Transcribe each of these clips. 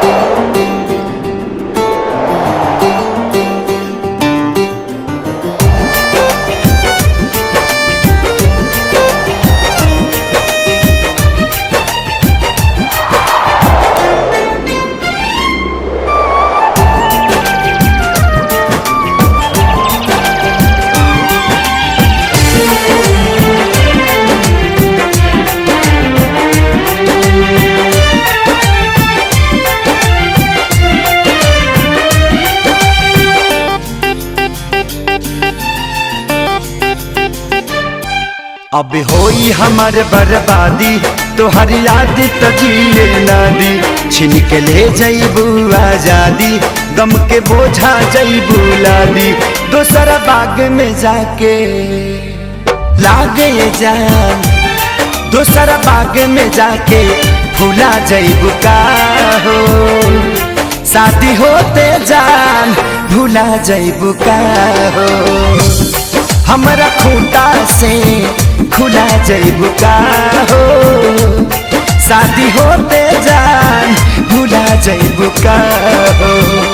अब होई हमर बर्बादी तोहर याद त जिए ना दी छिन के ले जईबू आजादी गम के बोझा जईबू लादी दोसर बाग में जाके लागे जान दोसर बाग में जाके भूला जईबू का हो शादी होते जान भूला जईबू का हो हमरा खूंटा से खुला जईबू का हो शादी होते जान भूला जईबू का हो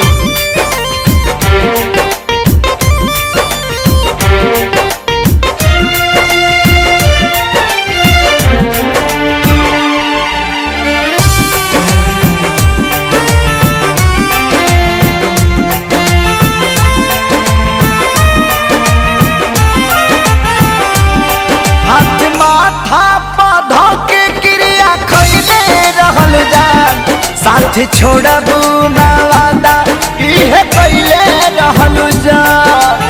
हाथ माथा पौधा के क्रिया खैले रहल जान साथ छोड़बू ना वादा इहे कैले रहल जान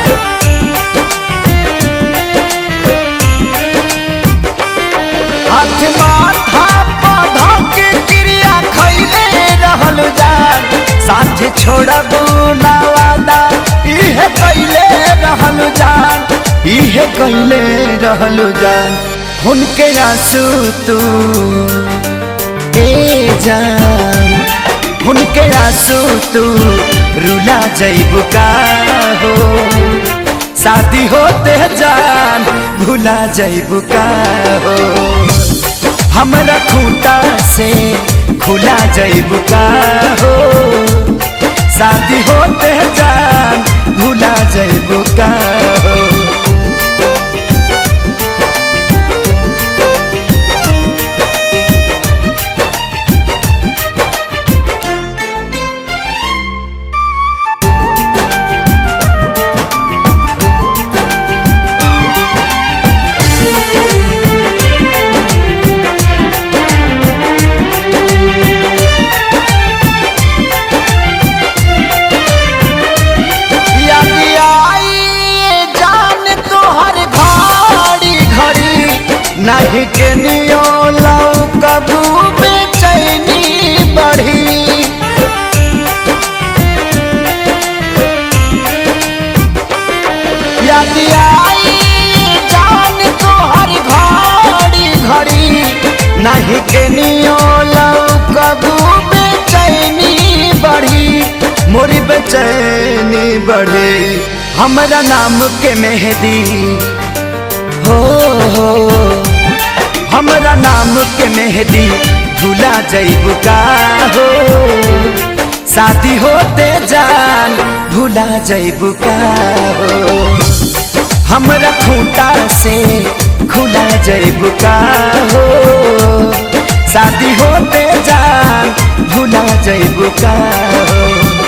हाथ माथा पौधा के क्रिया खैले रहल जान साथ छोड़बू ना वादा इहे कैले रहल जान इहे कैले रहल जान उनके आंसू तू ए जान उनके आंसू तू रुला जईबू का हो शादी होते जान भुला जईबू का हो हमरा खूंटा से खुला जईबू का हो शादी होते जान भुला जईबू का हो याद आई ये जान तोहर घड़ी घड़ी नहीं के नियो लौ कबू बेचैनी बढ़ी याद आई ये जान तोहर घड़ी घड़ी नहीं के नियो लौ कबू बेचैनी बढ़ी मोरी बेचैनी बढ़े हमरा नाम के मेहदी हो हो हमरा नाम के मेहदी भूला जईबू का हो शादी होते जान भूला जईबू का हो हमरा खूंटा से खुला जईबू का हो शादी होते जान भूला जईबू का हो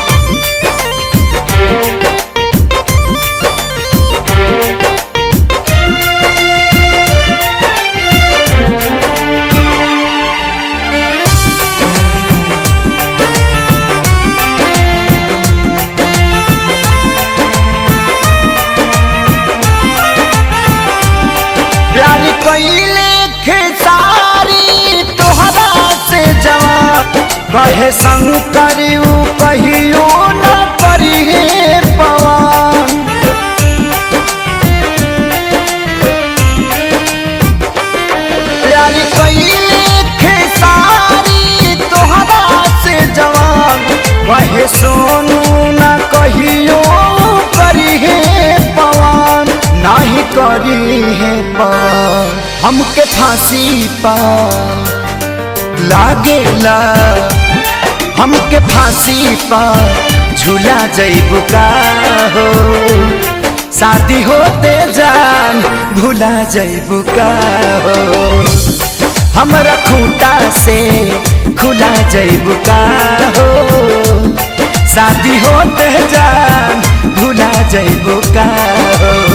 प्यार कैले खेसारी तोहरा से जवाब कहे संग करियो कहियो न करिए पवन प्यार कैले खेसारी तोहरा से जवाब कहे सोनू न कहियो करिए पवन नाही करी है पवन हमके फांसी पा लागेला हमके फांसी पर झूला जैबू का हो शादी होते जान भूला जैबू का हो हमरा खूंटा से खुला जैबू का हो शादी होते जान भूला जैबू का हो